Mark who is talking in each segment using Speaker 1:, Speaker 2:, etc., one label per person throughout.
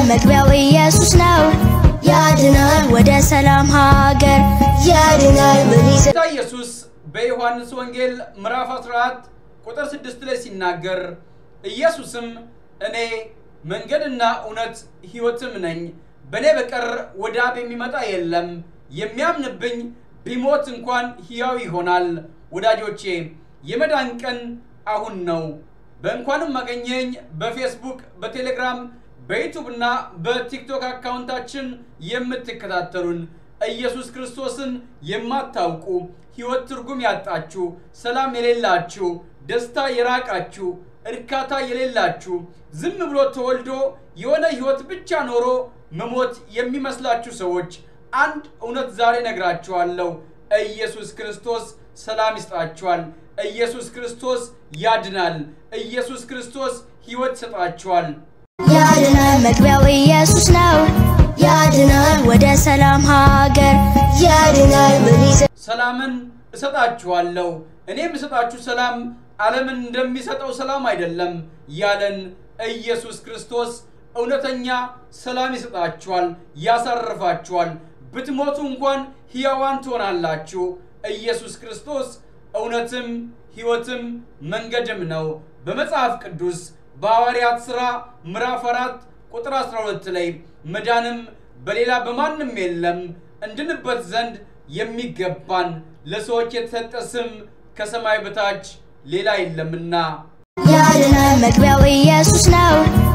Speaker 1: መግቢያው ኢየሱስ ነው። ያድናል ወደ ሰላም ሀገር ያድናል ምን ይዘ
Speaker 2: ጌታ ኢየሱስ በዮሐንስ ወንጌል ምዕራፍ 14 ቁጥር 6 ላይ ሲናገር ኢየሱስም እኔ መንገድና እውነት ሕይወትም ነኝ፣ በእኔ በቀር ወደ አብ የሚመጣ የለም፣ የሚያምንብኝ ቢሞት እንኳን ሕያው ይሆናል። ወዳጆቼ የመዳን ቀን አሁን ነው። በእንኳንም አገኘኝ በፌስቡክ፣ በቴሌግራም፣ በዩቱብ እና በቲክቶክ አካውንታችን የምትከታተሉን ኢየሱስ ክርስቶስን የማታውቁ ሕይወት ትርጉም ያጣችሁ፣ ሰላም የሌላችሁ፣ ደስታ የራቃችሁ፣ እርካታ የሌላችሁ፣ ዝም ብሎ ተወልዶ የሆነ ሕይወት ብቻ ኖሮ መሞት የሚመስላችሁ ሰዎች አንድ እውነት ዛሬ ነግራችኋለሁ። ኢየሱስ ክርስቶስ ሰላም ይስጣችኋል። ኢየሱስ ክርስቶስ ያድናል። ኢየሱስ ክርስቶስ ሕይወት ይሰጣችኋል።
Speaker 1: ያድናል መግቢያው ኢየሱስ ነው። ያድናል ወደ ሰላም ሀገር ያድናል ምን ይዘ
Speaker 2: ሰላምን እሰጣችኋለሁ እኔ የምሰጣችሁ ሰላም ዓለምን እንደሚሰጠው ሰላም አይደለም ያለን ኢየሱስ ክርስቶስ እውነተኛ ሰላም ይሰጣችኋል፣ ያሳርፋችኋል። ብትሞቱ እንኳን ሕያዋን ትሆናላችሁ። ኢየሱስ ክርስቶስ እውነትም ሕይወትም መንገድም ነው። በመጽሐፍ ቅዱስ በሐዋርያት ሥራ ምዕራፍ 4 ቁጥር 12 ላይ መዳንም በሌላ በማንም የለም እንድንበት ዘንድ የሚገባን ለሰዎች የተሰጠ ስም ከሰማይ በታች ሌላ የለምና።
Speaker 1: ያድናል መግቢያው ኢየሱስ ነው።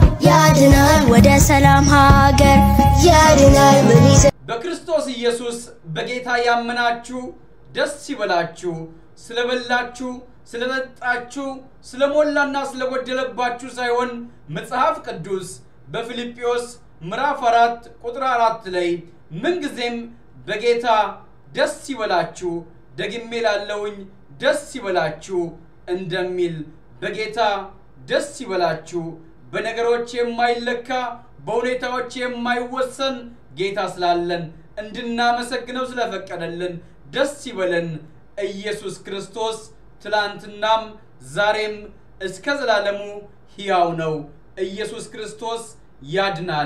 Speaker 1: ያድናል ወደ ሰላም ሀገር ያድናል ምን ይዘ
Speaker 2: በክርስቶስ ኢየሱስ በጌታ ያመናችሁ ደስ ይበላችሁ። ስለበላችሁ፣ ስለጠጣችሁ፣ ስለሞላና ስለጎደለባችሁ ሳይሆን መጽሐፍ ቅዱስ በፊልጵዎስ ምዕራፍ አራት ቁጥር አራት ላይ ምንጊዜም በጌታ ደስ ይበላችሁ፣ ደግሜ ላለውኝ ደስ ይበላችሁ እንደሚል በጌታ ደስ ይበላችሁ። በነገሮች የማይለካ በሁኔታዎች የማይወሰን ጌታ ስላለን እንድናመሰግነው ስለፈቀደልን ደስ ይበለን። ኢየሱስ ክርስቶስ ትላንትናም ዛሬም እስከ ዘላለሙ ሕያው ነው። ኢየሱስ ክርስቶስ ያድናል።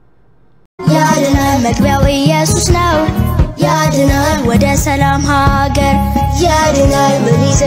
Speaker 1: ያድናል መግቢያው ኢየሱስ ነው። ያድናል ወደ ሰላም ሀገር ያድናል ምን ይዘ